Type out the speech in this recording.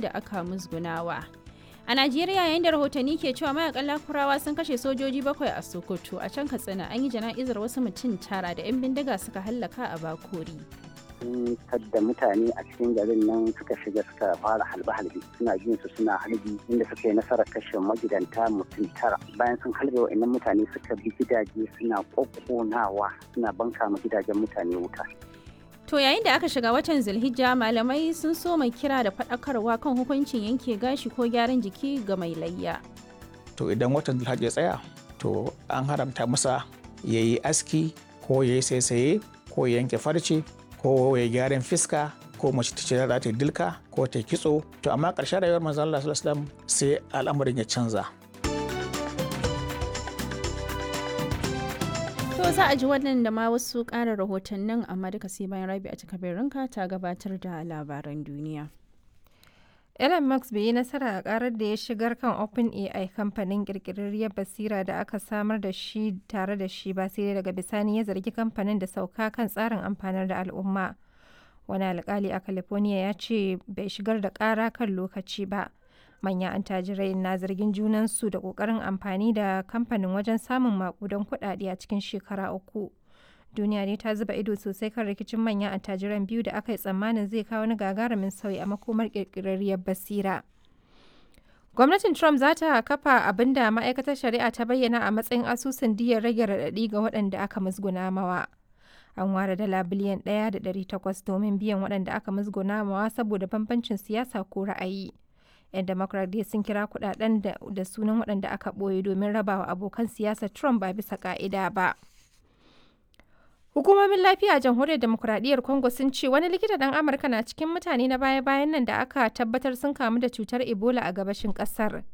da aka musgunawa. A Najeriya yayin da rahotanni ke cewa mayakan lakurawa sun kashe sojoji bakwai a Sokoto a can Katsina an yi jana'izar wasu mutum tara da 'yan bindiga suka hallaka a Bakori. sun tadda mutane a cikin garin nan suka shiga suka fara halbe-halbe suna jin su suna halbi inda suka yi nasarar kashe magidanta mutum tara bayan sun halbe wa'annan mutane suka bi gidaje suna kokkonawa suna banka ma gidajen mutane wuta To yayin da aka shiga watan Zulhijja malamai sun so mai kira da faɗakarwa kan hukuncin yanke gashi ko gyaran jiki ga mai layya. to idan watan zulhajji ya tsaya to an haramta masa ya yi aski ko ya yi saisaye ko ya yanke farce ko ya gyaran fiska ko mace ta ce za ta yi dilka ko ta yi kitso to amma ƙarshen rayuwar manzon Allah sallallahu alaihi wasallam sai al'amarin ya canza To za a ji wannan da ma wasu ƙara rahotannin amma duka sai bayan rabi a cika ranka ta gabatar da labaran duniya. Elon Musk bai yi nasara a karar da ya shigar kan OpenAI kamfanin kirkirarriyar basira da aka samar da shi tare da shi ba sai dai daga bisani ya zargi kamfanin da sauka kan tsarin amfanar da al'umma. Wani alkali a California ya ce bai shigar da kara kan lokaci ba. Manyan antajirai na zargin junansu da kokarin amfani da kamfanin wajen samun makudan kuɗaɗe a cikin shekara uku. duniya ne ta zuba ido sosai kan rikicin manyan attajiran biyu da aka yi tsammanin zai kawo wani gagarumin sauyi a makomar kirkirarriyar basira. Gwamnatin Trump za ta kafa abin da ma'aikatar shari'a ta bayyana a matsayin asusun diyar rage raɗaɗi ga waɗanda aka musguna mawa. An ware dala biliyan ɗaya da ɗari takwas domin biyan waɗanda aka musguna mawa saboda bambancin siyasa ko ra'ayi. 'Yan Democrat dai sun kira kuɗaɗen da sunan waɗanda aka ɓoye domin rabawa abokan siyasar Trump ba bisa ƙa'ida ba. Hukumomin lafiya a jamhuriyar demokuraɗiyyar Congo sun ce wani likita ɗan Amurka na cikin mutane na baya-bayan nan da aka tabbatar sun kamu da cutar Ebola a gabashin ƙasar.